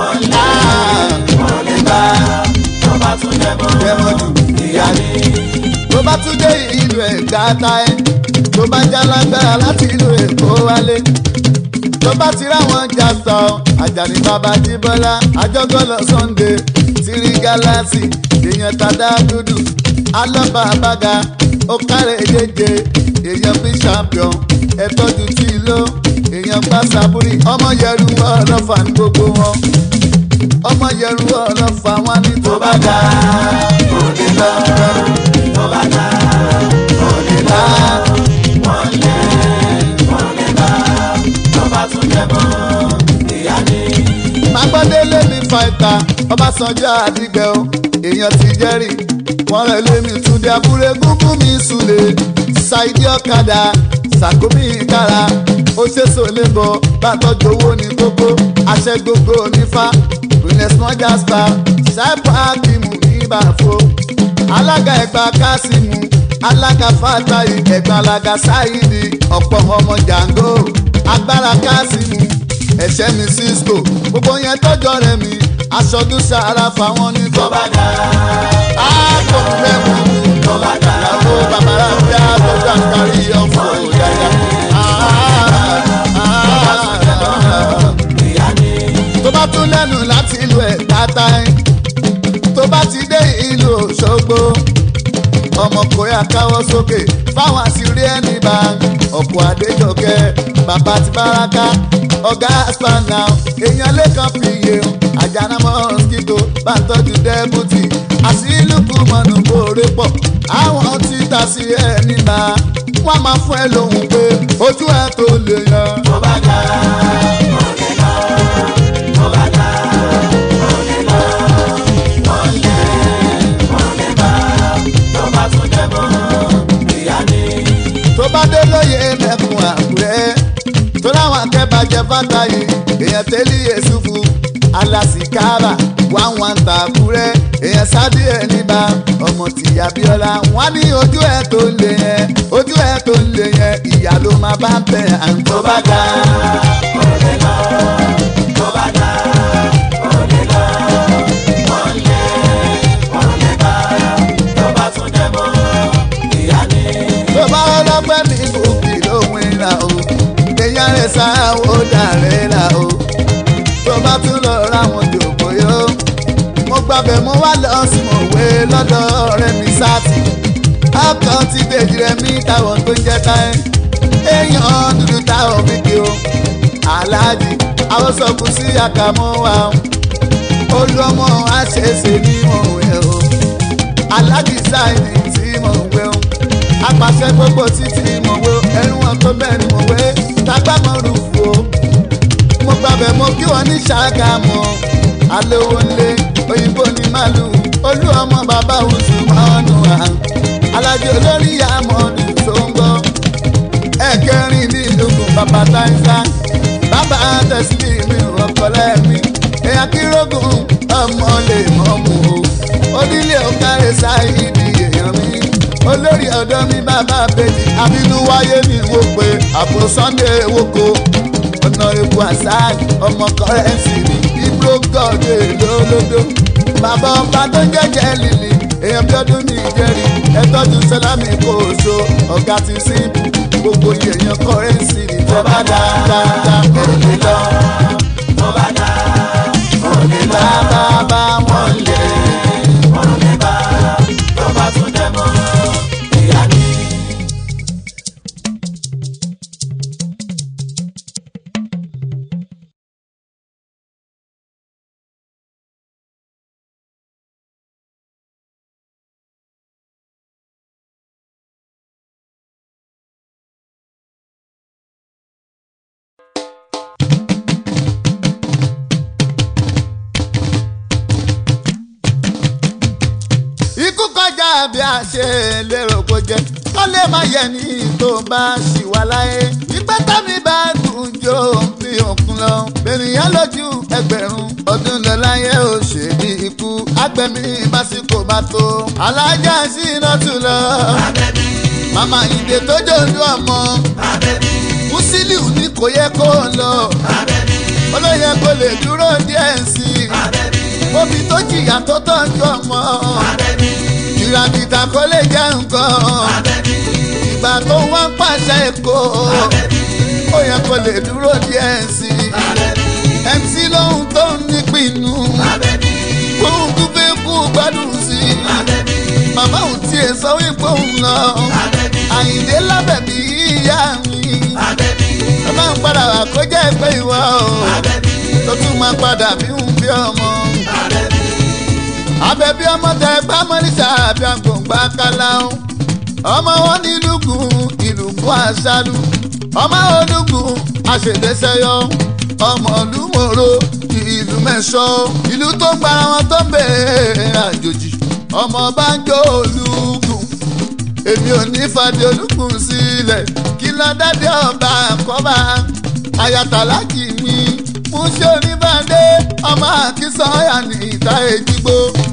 jẹ́mọ̀ jù ìyá ni. tó bá tún dé ìlú ẹ̀gbá ta ẹ́ tó bá já lágbára láti ìlú èkó wálé tó bá ti ráwọn jà sọ àjàní bàbá jíbọ́lá àjọgọ́lọ sunday tìrí gálásì èèyàn tàdá dúdú alọ́ba àbága ó kárẹ̀ jẹjẹ èèyàn bí champion ẹ̀tọ́jú tí ló èèyàn bá sábúrì ọmọ yẹrù ọlọ́fà ní gbogbo wọn ọmọ yẹrù ọlọ́fà wọn ní tó bá dá òde lọ tó bá dá òde lọ wọn lé wọn lé bá tó bá tún jẹ mọ́ ìyá ni. magbọ́délé ní fàìtà ọbásanjọ́ àdìgbẹ́ o èèyàn ti jẹ́rìí wọ́n rẹ̀ lémi túndé abúlé gúngún mi sùlẹ̀ ṣáìdí ọ̀kadà ṣàkómi ìkara ó ṣèṣò lébọ̀ bàtọ́jú owó ní kókó àṣẹ gbogbo nífa rìnẹ̀sì mọ́jà star ṣáìpù ákìmù ní ìbàfọ́ alága ẹgbà kásímù alága fàtàyì ẹgbà alága sáyidi ọ̀pọ̀ ọmọ jàǹgó agbára kásímù ẹ̀ṣẹ́ mi cisco gbogbo yẹn tọ́jọ́ rẹ̀ mi aṣọ́dún sàárà fáwọn ní tó bá dá. a kò fẹ́ mú tó bá dá. ìyàwó bàbára bí a tó gbà kárí ọ̀fọ̀ yáyà. tó bá tún lẹ́nu láti ìlú ẹ̀ tata ẹ̀ tó bá ti dé ìlú Òṣogbo ọmọ kòyà káwọ́ sókè fáwọn àṣírí ẹni bá ọ̀pọ̀ àdéjọkẹ́ bàbá ti báraka ọ̀gá spana èèyàn lẹ́kàn fìyè àjànà mọ́síkítò bá ń tọ́jú dẹ́bùtì àṣìlùkù mọ̀nù kórè pọ̀ àwọn tí ta sí ẹni bá wọ́n máa fún ẹ lóhùn pé ojú ẹ tó lè yan. tó bá dá òde lọ tó bá dá òde lọ wọ́n lé wọ́n lé bá tó bá tún jẹ mọ́ ìyá ni. tó bá dé lóye mẹ́kun àkúrẹ́ tó láwọn akẹ́bàjẹ́ fàtàyè èèyàn tẹ́lẹ̀ yẹ̀sùfù alásìkára wá wọn ta àkúrẹ́ èèyàn sábì ẹ̀ níbà ọmọ tìyà bíọ́lá wọn ní ojú ẹ̀ tó ń lé yẹn ojú ẹ̀ tó ń lé yẹn ìyá ló máa bá ń bẹ̀ à ń tó bá dá. òde lọ tó lọ́dọ̀ rẹ̀ mi sáàtì ọkàn ti dèjì rẹ̀ mi táwọn tó ń jẹ́ táyé èèyàn dúdú táwọn fi kí o aláàjì àwọn sọkù sí àkàmọ́ wa olú ọmọ àṣẹṣe ní mọ̀wé o aláàjì sáìnì tí mọ̀wé o apàṣẹ gbogbo títí mọ̀wé o ẹ̀rùn ọ̀tọ́ bẹ́ẹ̀ ni mọ̀wé tágbàmọ́ rúfu o mo gbàbẹ̀ mo kí wọ́n ní ṣàgámù alówó ńlé òyìnbó ní màlúù olú ọmọ bàbá oṣù mọ́nù à alájọ olórí àmọ́nù tó ń gbọ́ ẹ̀kẹrin ní ìlúkù bàbá táìsà bàbá tẹ̀sílì mi ọ̀kọ́lẹ́ mi èèyàn kírògùn ọmọ lè mọ̀ mú o onílé ọ̀kárẹ̀ sáìdì èèyàn mi olórí ọ̀dọ́ mi bàbá bèjì àbínú wáyé ní ìwò pé àpò sunday woko ọ̀nà ewu asad ọmọ kọ́rẹ́nsì ní ibro gọ́ọ̀dé lólódó bàbá ọba tó ń jẹ́jẹ́ lílì èèyàn bí ọdún ní ìjẹ́rì ẹ̀tọ́jú sẹ́lámì kò so ọ̀gá ti síbù gbogbo èèyàn kọ́rẹ́nsì ní tọ́ba dáadáa kò lè lọ. tọ́ba dá kò lè bá bàbá wọn lè. kò lè bá tọ́ba tún dẹ̀ mọ́ ìyá ni. ikú kọjá bí a ṣe lérò kó jẹ ó lè má yẹ ní tó bá ṣì wà láyé ìpẹ́ tàbí bá dùn jó bí òkun lọ ènìyàn lójú ẹgbẹ̀rún ọdún lọ láyé ó ṣe bí ikú agbẹ̀mí básíkò bá tó alájà sí iná tù lọ abẹ́bí màmá ìdè tó jòlú ọmọ abẹ́bí Musiliu ní kò yẹ kó lọ abẹ́bí olóyè kò lè dúró díẹ̀ sí i abẹ́bí omi tó jìyà tó tọ́jú ọmọ abẹ́bí ìràbìtà kò lè jẹ́ nǹkan abẹ́bí ìgbà tó wá ń pàṣẹ èkó abẹ́bí ó yẹ kó lè dúró díẹ̀ sí i abẹ́bí mc lóhun tó ń nípinnu abẹ́bí fóun tó fẹ́ kú gbádùn sí i abẹ́bí màmá òun tiẹ̀ sọ wípé òun lọ abẹ́bí àyìndé lábẹ́bí ìyá mi abẹ́bí ó máa ń padà wá kó jẹ́ pé ìwọ o abẹ́bí tó tún máa padà bí ń bí ọmọ abẹ́bí abẹ́bí ọmọ tẹ gbámọ́lísà àbí àgbòǹgbà káláhùn ọmọ wọn ní lùgùn ìlùkùn àṣàlù ọmọ olùgùn àṣèdẹ́sẹ́yọ ọmọ olùmọ̀rọ̀ ìlú mẹ́sọ́ ìlú tó ń gbára wọn tó ń bèèrè àjòjì ọmọ banjo olùgùn èmi ò ní fàdé olùkùn sílẹ̀ kí lọ́dádé ọba àkọ́bá ayatollah mi mú ṣe oníbàdé ọmọ àkísọ́yà ní ìta èjìgbó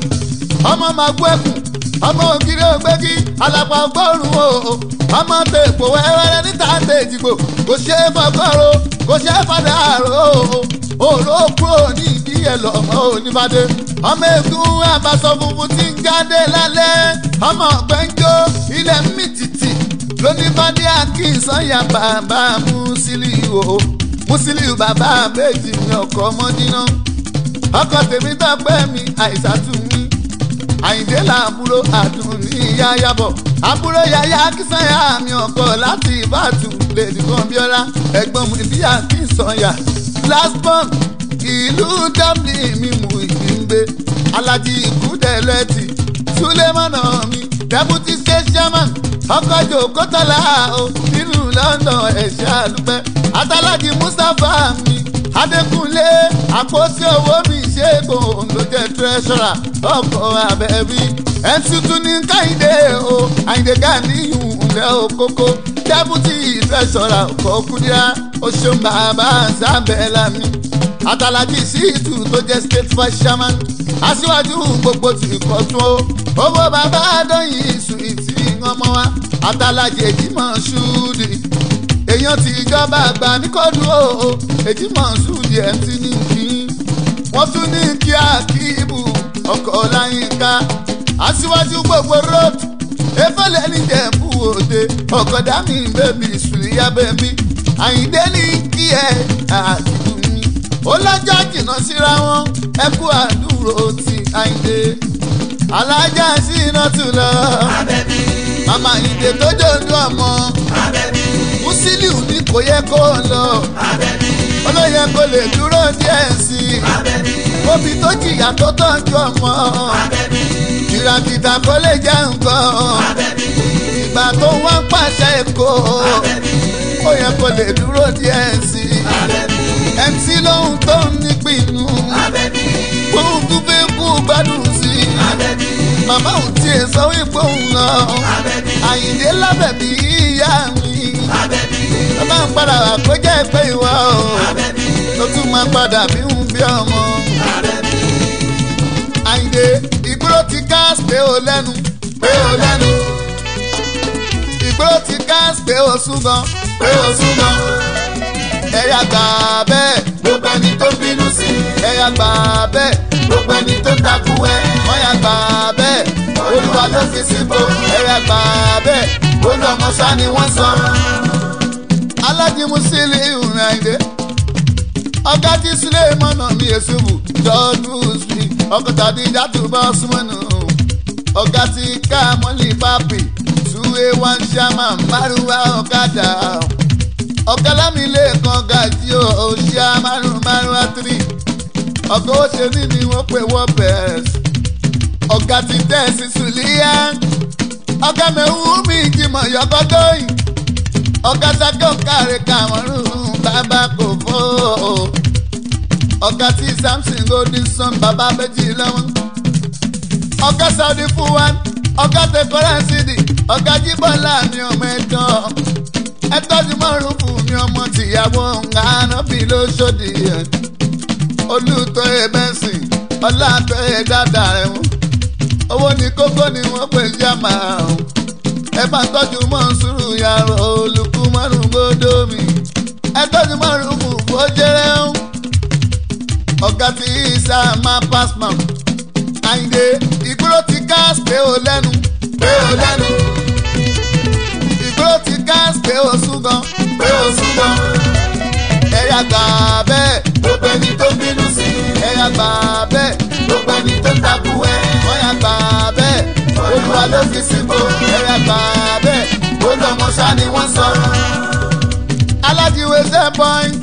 ọmọ máa gbọ́ ẹkùn ọmọ ògiri ògbégi alápá ọgọ́rùn o ọmọ tó èpò wẹ́wẹ́rẹ́ níta tó èjìgbò kò ṣe é fọgọ́rò kò ṣe é fọdà àrò òró kúrò ní ìdí ẹ̀ lọ́mọ oníbàdé ọmọ ègún àbàṣọ funfun tí ń jáde lálẹ́ ọmọ gbẹ́njọ́ ilẹ̀ mìtìtì lóníbàdé akínsọ́yà bàbá Musiliu o Musiliu bàbá méjì ní ọkọ̀ ọmọdínà ọkọ̀ tèmi tọ́pẹ́ mi àìsàtú mi àyìndé làbúrò àdùn ní ìyá yàbọ̀ àbúrò yàyà kìsànyà mi ọkọ̀ láti ìbàdàn lèdí kan bíọ́lá ẹ̀gbọ́n mi bí àkínsọ̀yà last born ìlú dublin mi mú ìgbìngbé alájí ìkúdẹ̀lẹ́tì sulemana mi deputy state chairman ọkọ̀ jòkótọ́lá o nínú london ẹ̀ṣẹ́ àlùpẹ́ atalájí mustapha mi adékúnlé àpótí owó mi ṣẹ́gun ló jẹ́ treasurer ọkọ̀ abẹ́bí ẹ̀ńtútù ní káyìndé o àyìndé gàníyù ńlẹ̀ òkókó deputy treasurer ọkọ̀ kúdíá oṣù bàbá sábẹ́lá mi àtàlájì síìtù tó jẹ́ state vice chairman aṣíwájú gbogbo tí kò tún ó owó bàbá àdóyìn sùìtì ọmọ wa àtàlájì èjìmọ̀ ṣúdì èèyàn ti ìjọba àgbà ní kóòdù o èjìmọ̀ ṣúdì ẹ̀ ti ní kí wọ́n tún ní kí akíbù ọkọ̀ láyínká aṣíwájú gbogbo road efele níjẹ̀bú òde ọ̀kọ̀dá mi bèbí sùlíyà bèbí àyíndé ní kí ẹ àdìbò mi ó lọ́jọ́ jìnnà síra wọn ẹ kú àdúró ti àyíndé alájà sí iná tù lọ. abẹ́bí màmá ìdè tó jòjú ọmọ. abẹ́bí Musiliu ní kò yẹ kó lọ. abẹ́bí olóyè kò lè dúró díẹ̀ sí i. abẹ́bí Obi tó jìyà tó tọ́jú ọmọ. abẹ́bí Kìràkìtà kò lè jẹ́ nǹkan. abẹ́bí Ìgbà tó wá ń pàṣẹ èkó. abẹ́bí Ó yẹ kó lè dúró díẹ̀ sí i. abẹ́bí MC lóhun tó ń nípinnu. abẹ́bí Òun tún fẹ́ kú gbádùn sí i. abẹ́bí Màmá òun tiẹ̀ sọ wípé òun lọ. abẹ́bí Àyìndé lábẹ̀bí ìyá mi. abẹ́bí Bàbá ń padà wà kó jẹ́ pé ìwọ o. abẹ́bí Ó tún máa padà bí ń bí ọmọ. abẹ́bí Àyìndé ìgboro ti gas pé o lẹ́nu pé o lẹ́nu. Ìgboro ti gas pé o sún gan pé o sún gan. Ẹ̀yà gbà bẹ́ẹ̀ gbogbo ẹni tó bínú sí ẹ̀yà gbà bẹ́ẹ̀ gbogbo ẹni tó takú ẹ wọ́n yà gbà bẹ́ẹ̀ olúwa ló fi síbò ẹ̀yà gbà bẹ́ẹ̀ olùọmọ sá ni wọ́n sọ alájìmú sílẹ̀ ìhùn Àyìndé. Ọ̀gá tí sílẹ̀ mọ́nà mi èsùbù jọ́ọ́dù sí ọkọ̀ tàbí ìdátù bá súnmọ́nù. Ọ̀gá tí ká mọ́lì pápì túwé wán ṣámà márùwá ọ̀kadà. Ọ̀gá lámìlẹ̀ kan gàjí o ṣá márùn márùwá tírì. Ọ̀gá ó ṣe ní ni wọ́n pè wọ́n bẹ̀rẹ̀. Ọ̀gá ti tẹ̀ sí Sùlíyá. Ọ̀gá mẹ́wú mi jìmọ̀ yọkọ́gọ́yìn ọ̀gá sákẹ́ ọ̀kàrẹ̀ kàmọ́rún bàbá kò fọ́ ọ̀gá tí samson golden sun bàbá méjì lọ́wọ́ ọ̀gá saudi fún wa ọ̀gá tẹkọrẹ́ sídì ọ̀gá jíbọ̀lá mi ọmọ ẹ̀tọ́ ẹ̀tọ́jú márùn fún mi ọmọ tìyàwó ńgànà bí lóṣòdì olùtọ́ ẹ̀bẹ̀sìn ọ̀làtọ̀ ẹ̀ dáadáa rẹ̀ wọ́n owó ní kókó ni wọ́n pè jámà ọ̀hún ẹ bá tọ́jú mọ́sùrù yàrá olùkú márùn gbódò mi ẹ tọ́jú márùn fún bójẹ́rẹ́ ń. ọ̀gá tí ìsà máa pass man Àyìndé ìgboro ti gas pé o lẹ́nu pé o lẹ́nu ìgboro ti gas pé o sún gan pé o sún gan ẹ̀yà gbà bẹ́ẹ̀ gbogbo ẹni tó bínú sí ẹ̀yà gbà bẹ́ẹ̀ gbogbo ẹni tó takú ẹ wọ́n yà gbà bẹ́ẹ̀ olúwa ló fi síbò ẹ̀yà gbà bẹ́ẹ̀ olùọmọ sá ni wọ́n sọ alájiwe ṣe point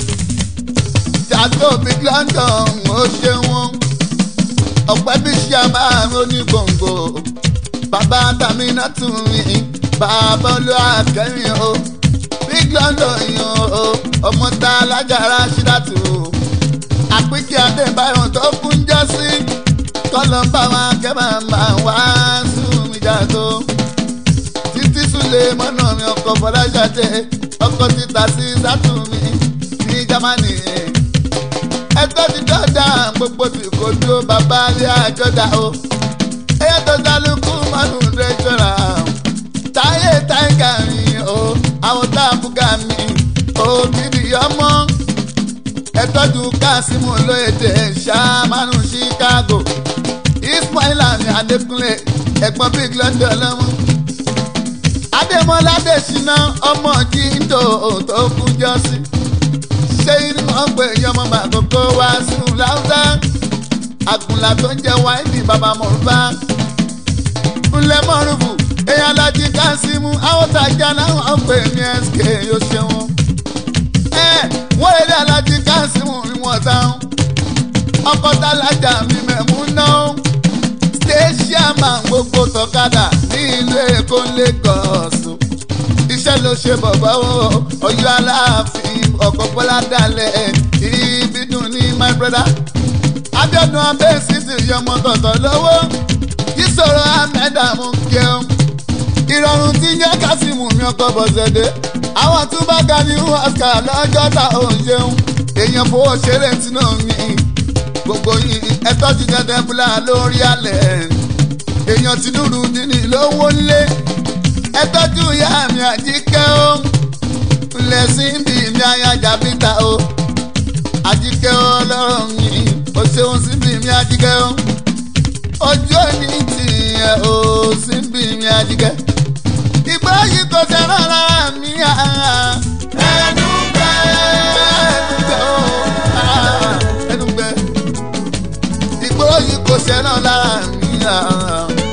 ṣàtò big london ó ṣe wọn ọ̀pẹ́ bí ṣe máa ń ní gbòǹgbò bàbá tàmínà tún mi bàbá olúwa kẹrin o big london yan o ọmọ tá alájàrá ṣídàtú o àpíkí adébáyọ̀ tó kún jọ sí kọ́lọ́ bá wọn kẹ́mà máa wá sùn mí jàdó títí súlé mọ́nà mi ọkọ̀ fọláṣadé ọkọ̀ títà sí sátúmí ní jámánì. ẹgbẹ́ ti dọ́dà gbogbo tí kò dúró bàbá ilé àjọdá o. ẹyẹ tó dálùkù mọ́nù rẹ́jọ́ra táyé táyíkà mi o àwọn táàbùkà mi ògidì ọmọ. ẹtọ́jú kásímù lóyèdè ṣàmánù chicago ismaila ní adékúnlé ẹ̀gbọ́n big london lọ́mú adémọlá adésínà ọmọ jíńdò tó kú jọ́sí ṣé inú wọn pè yín ọmọ màkókó wá sínú láwùjá àgùnlà tó ń jẹ wáìnì bàbá mọ̀rúbá ńlẹ̀ mọ̀rúbù èèyàn alájí kásímù àwọn tajà náà wọn pè ní sk yóò ṣeun ẹ wọ́n èdè alájí kásímù ni wọ́n táwọn ọkọ̀ tálájà mi mẹ̀mú náà station gbogbo tọ̀kadà ní ìlú èkó Lagos iṣẹ́ ló ṣe bọ̀bọ̀ o Ọ̀yọ́ aláàfin ọkọ̀ bọ́lá dalẹ̀ ibi dùn ní my brother Abíọ́dún abẹ́sí ti yọmọ tọ̀tọ̀ lọ́wọ́ ìṣòro ahmed amúkẹ́ọ́ ìrọ̀rùn tí ń jẹ́ kásìmù mi ọkọ̀ bọ̀sẹ̀dẹ̀ àwọn tún bá ga ní Oscar lọ́jọ́ ta òun ṣeun èèyàn fowó ṣeré tinú mi gbogbo yìí ẹ tọ́jú dandan búlá lórí alẹ̀ èèyàn ti dúró nínú lówó ńlé ẹ tọ́jú ìyá mi àjíkẹ́ o ńlẹ̀ sí bí mi ayájà bíta o àjíkẹ́ o lọ́rọ̀ mi o ṣeun sí bí mi àjíkẹ́ o ojú òní tìyẹn o sí bí mi àjíkẹ́ ìgbà yìí kò ṣe rárá mi ẹnu gbẹ ẹnu gbẹ o ẹnu gbẹ ìgboro yìí kò ṣe náà lára mi.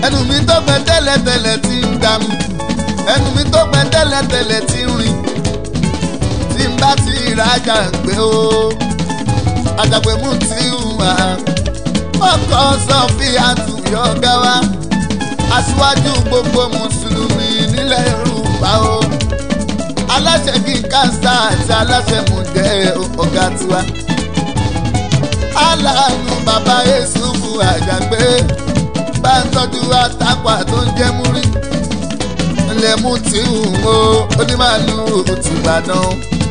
ẹnu mi tó gbẹ tẹ́lẹ̀tẹ́lẹ̀ ti ń gbà mí ẹnu mi tó gbẹ tẹ́lẹ̀tẹ́lẹ̀ ti ń rìn tí n bá ti rajà gbé o àjàgbé mú ti hùwà ọkọ sọfíà tùyọ gáwá aṣíwájú gbogbo mùsùlùmí nílẹ̀ yorùbá o aláṣẹ kíkà sáà àti aláṣẹ mùjẹ́ ọ̀gá tiwa aláàánú bàbá Yésùfù àjàgbé bá ń tọ́jú àtàpà tó ń jẹ́ múrí ilé mú tí ń wo onímàlú tìbàdàn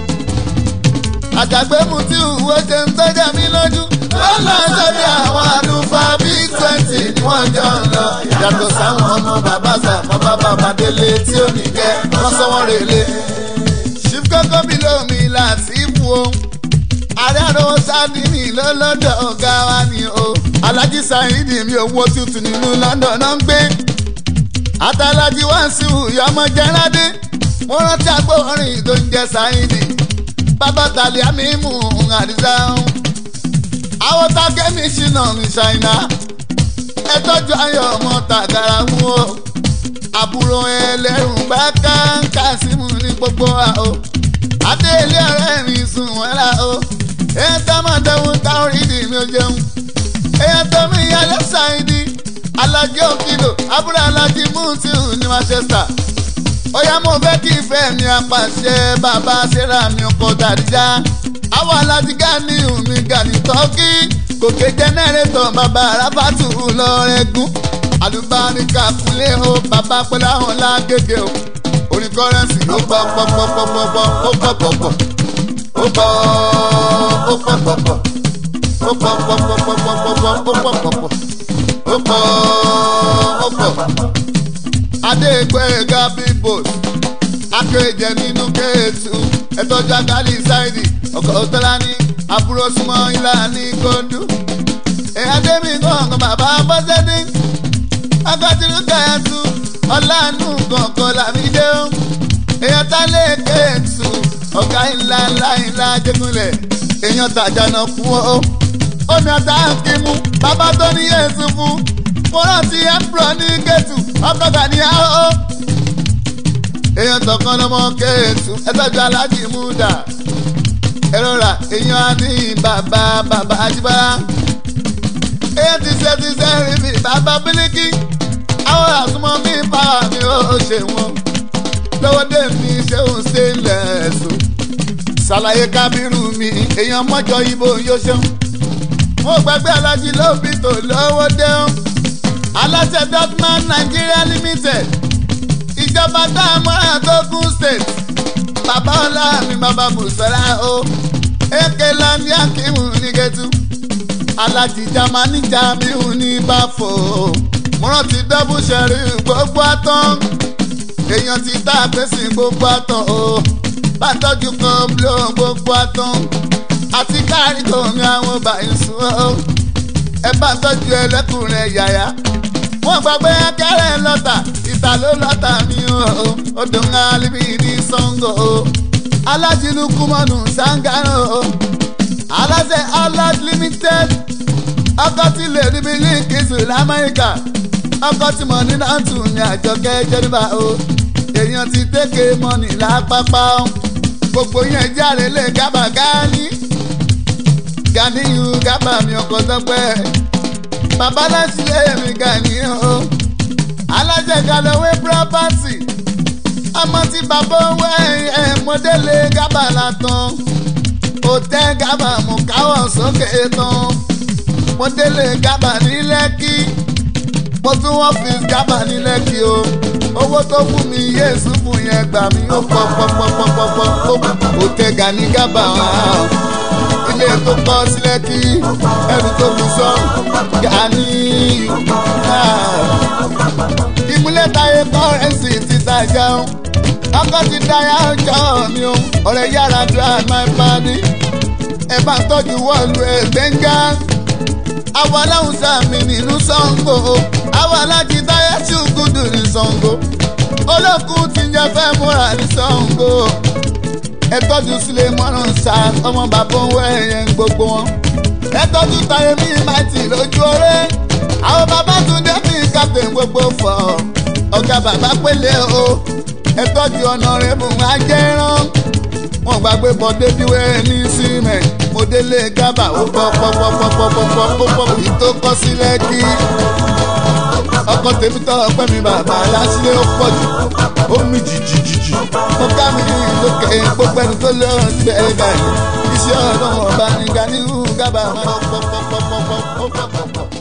àjàgbé mú tí ń wo ṣe ń tọ́jà mí lójú lọ́la sọ́dí àwọn àlùfáà bíi twenty ni wọ́n jọ ń lọ yàtọ̀ sáwọn ọmọ bàbá sàmọ́ bàbá bàdélé tí ó ní jẹ́ wọ́n sọ wọ́n rèlé ṣífkọ́kọ́ bí lómi láti fún o ààrẹ àròwọ sádìní lọ́lọ́dọ̀ ọ̀gá wa ni o alájí sáyidì mi owó tuntun nínú London náà ń gbé àtàlájí wá sí ìyọmọ jẹrádé mo rántí agbóhùnrin tó ń jẹ sáyidì bàbá tàlẹ́ àmì mú àdìsá ń àwọn tákẹ́mì ṣìnà ní ṣáínà ẹ tọ́jú ayọ̀ ọmọ tàgàrà mú o àbúrò ẹlẹ́rùn bá káńkà símù ní gbogbo wa o adé ilé ọ̀rẹ́ mi sùn wọ́n la o èyàn tó máa dẹ́wọ́n táwọn ìdí mi ò jẹun èyàn tó mi yá lẹ́sà ìdí alájí òkìlò abúlé alájí múùtìù ní Manchester ó yá mo fẹ́ kí ìfẹ́ mi apàṣẹ bàbá sẹ́ra mi ọkọ̀ dàdíjà àwọn alájí gani mi gani tọ́kì gòkè jẹ́nẹ́rétọ̀ bàbá arábàtù lọ́rẹ́gùn àlùbáríkà kúnlé o bàbá pẹ̀lú àwọn lágége o orí kọ́rẹ́nsì ó pọ̀ pọ̀ pọ̀ pọ̀ pọ̀ pọ̀ ó pọ̀ pọ̀ pọ̀ ó pọ̀ ó pọ̀ pọ̀ pọ̀ ó pọ̀ pọ̀ pọ̀ pọ̀ pọ̀ pọ̀ pọ̀ ó pọ̀ pọ̀ pọ̀ ó pọ̀ ó pọ̀. adégbèga bíbòs akéèjẹ nínú kéètù ẹtọ́jú agali ṣáìdì ọkọ̀ òtọ́lá ní àbúrò súnmọ́ ilá ní kóńdú. èyàdémi gbọ̀ngàn bàbá bọ́sẹ̀dín akọ́tìrú kẹ́ẹ̀tù ọ̀làánú kọ̀ọ̀kan làmídé ó èèyàn tá lè kéètù ọ̀gá ńlá ńlá ńlá jẹ́gunlẹ̀ èèyàn tàjànà kú ó omi ọ̀tá kìmú bàbá tó ní yéésù fún mo rántí ẹ̀pùrọ̀ ní kéètù ọkọ̀ gàníyà ó èèyàn tọkàn lọmọ kéètù ẹtọ́jú aláàjì múdà ẹ̀rọ rà èèyàn á ní bàbá bàbá àjíbára èèyàn ti ṣe ti ṣe rí mi bàbá bílíkì àwọn àsomọ́ mi báwa mi ò ṣe wọn lọ́wọ́ dé mi ṣé òun ṣe lẹ́sùn ṣàlàyé kábírù mi èèyàn mọ́jọ ibo yóò ṣeun mo gbàgbé alájí lóbi tó lọ́wọ́ dé ọ́n aláṣẹ dotman Nigeria limited ìjọba tá a mọ́ra tó kún state bàbá ọlá mi bàbá bùsọ̀lá o èké landi akimu ní gẹ́tù alájí jamani jamiu ní báfò mo rántí dọ́bù ṣẹ̀rí gbogbo àtọ́n èèyàn ti tá a pèsè gbogbo àtọ́n o bá tọ́jú kan blo gbogbo àtọ́n àti káàrí tó mi àwọn báyìí sùn o ẹ bá tọ́jú ẹlẹ́kùnrin yàyà wọ́n gbàgbé akẹ́rẹ́ lọ́tà ìta ló lọ́tà mi o odò ń alibi ní sango o alájìlú kúmọ̀nù sangaro o aláṣẹ alad limited ọkọ̀ tí lè rí mi ní kìsù lamẹ́ríkà ọkọ̀ tí mo ní náà tù ní àjọkẹ́ jẹ́rìbá o èèyàn ti tẹ́kẹ̀ mọ́nì lápapá o gbogbo yẹn jáde lè gábà gáání ganiyu gábà mi ọkọ̀ tọ́pẹ́ bàbá láti lé mi ganiyu o alájẹ galowé property ọmọ tí bàbá owó ẹ̀ mọ́délé gábà látàn òtẹ́ gábà mú káwọ̀ sókè tán mọ́délé gábà ní lẹ́kì mo tún wọ́n fi gábà ní lẹ́kì o owó tó fún mi yéésù fún yẹn gbà mí ó pọ̀ pọ̀ pọ̀ pọ̀ pọ̀ pọ̀ òtẹ́ gani gábà hàn ilé tó kọ́ sílẹ̀ kí ẹrù tó fi sọ gani ìmúlẹ̀ táyé kọ́rẹ́nsì ti tajà ó ọkọ̀ ti dáyà ọjọ́ mi ó ọ̀rẹ́ yàrá drive my body ẹ bá tọ́jú wọ́ọ̀lù ẹ̀ gbẹ̀ngà àwọn aláwùsá mi nínú Ṣàngó àwọn alájí táyà tí ó gùdù ní Ṣàngó olókùn ti ń jẹ fẹ́ múra ní Ṣàngó ẹ tọ́jú sílẹ̀ mọ́rán sá ọmọ bàbá òun ẹ̀yẹn gbogbo wọn ẹ tọ́jú táyé mi máa tì lójú ọ̀rẹ́ àwọn bàbá tún dé mi captain gbogbo fọ ọ̀gá bàbá pélé o ẹ tọ́jú ọ̀nà rẹ̀ mú ajẹ́rán wọn gbàgbé bọ́dé bíwẹ́ ní símẹ̀ mo délé gábà ó pọ̀ pọ̀ pọ̀ pọ̀ pọ̀ pọ̀ pọ̀ pọ̀ pọ̀ èyí tó kọ́ sí lẹ́kì ọkọ tèmi tọ́ ọpẹ́ mi bàbá lásìlẹ̀ ó pọ̀ jù ó mi jìjìjìjì mo ká mi lókè gbogbo ẹni tó lé ọ̀rọ̀ síbẹ̀ ẹ̀ báyìí iṣẹ́ ọ̀rọ̀ ọba ní gani gábà máa pọ̀ pọ̀ pọ̀ pọ̀ pọ̀ pọ̀ pọ̀ pọ̀.